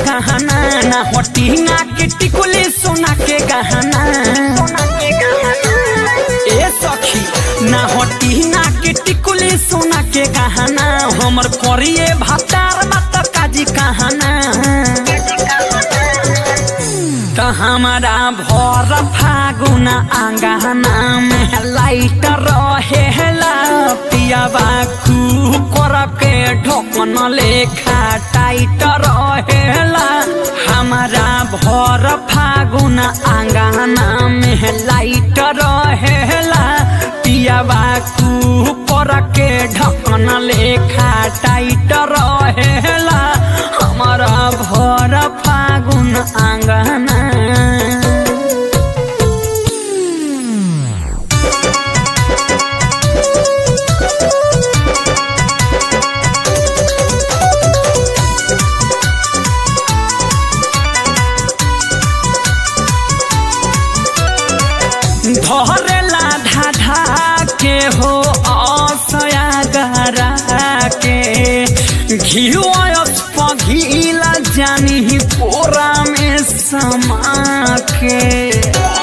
गहना ना होटी ना के टिकुली सोना के गहना ए सखी ना होटी ना के टिकुली सोना के गहना हमर करिए भातार मत काजी कहना त हमारा भर फागुन आंगना में लाइट रहेला पियाबा कुकर के ढोकन लेखा टाइट रहेला हमारा भर फागुन आंगना में लाइट रहेला पियाबा कुकर के ढक्कन लेखा टाइट रहेला हमारा भर फागुन आंगना धरेला ढाढा के हो असया गरा के घिवस पघिला जानी पोरा में समा के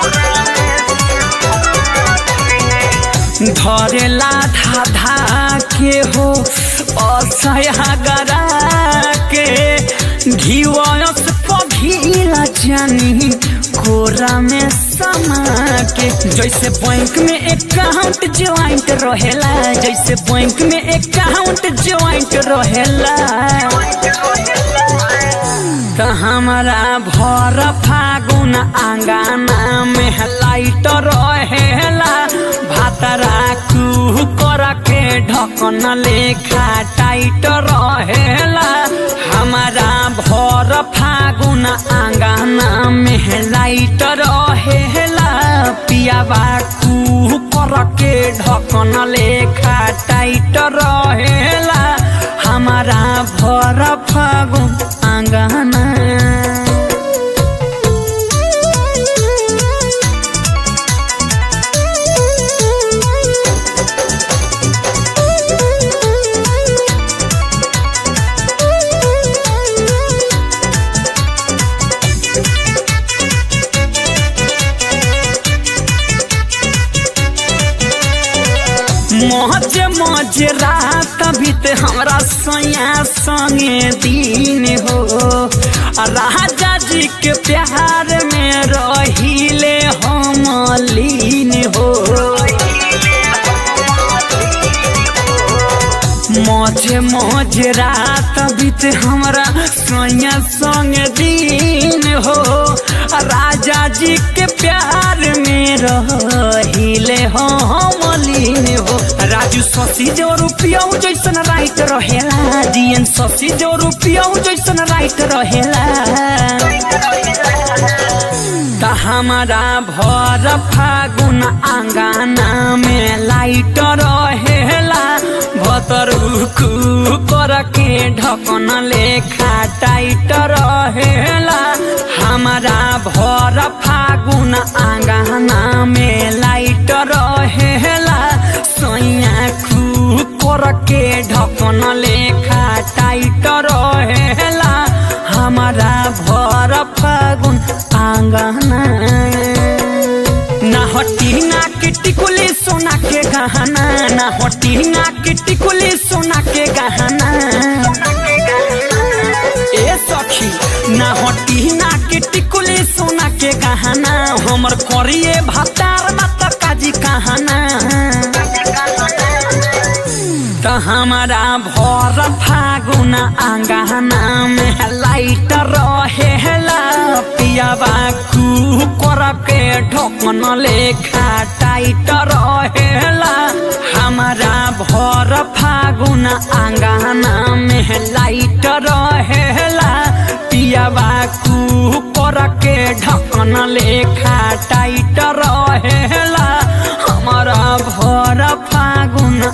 धरेला धाधा के हो असया गरा के घिवस पघिला जानी कोरा में समा के जैसे बैंक में अकाउंट ज्वाइंट रहेला जैसे बैंक में अकाउंट ज्वाइंट रहेला त हमारा भर फागुन आंगना में लाइट रहेला भातरा कुकर के ढकन लेखा टाइट रहेला हमारा भर फागुन आंगना में लाइट रहेला पियाबा कुकर के ढकन लेखा टाइट रहेला हमारा भर फागुन आंगना मौज मौज रात बीते हमरा सैया संगे दिन हो आ राजा जी के प्यार में रहिले हम लीन हो मौज मौज रात बीते हमरा सैया संग दिन हो आ राजा जी के प्यार में रहिले हम लीन हो राजू शशि जो रुपया जैसन राइट रहेला जीएन शशि जो रुपया जैसन राइट रहेला त हमारा भर फागुन आंगना में लाइट रहेला भतर कर के ढकन लेखा टाइट रहेला हमारा भर फागुन आंगना में लाइट रहेला सैया कर के ढकन लेखा टाइट रहेला हमारा भर फागुन आंगना ना हटी ना के टिकुली सोना के गहना ना हटी ना के टिकुली सोना के गहना ए सखी ना हटी ना के टिकुली सोना के गहना हमर करिए भातार मत काजी कहना त हमारा भर फागुन आंगना में लाइट रहेला पियाबा कुकर के ढकन लेखा टाइट रहेला हमारा भर फागुन आंगना में लाइट रहेला पियाबा कुकर के ढकन लेखा टाइट रहेला हमारा भर फागुन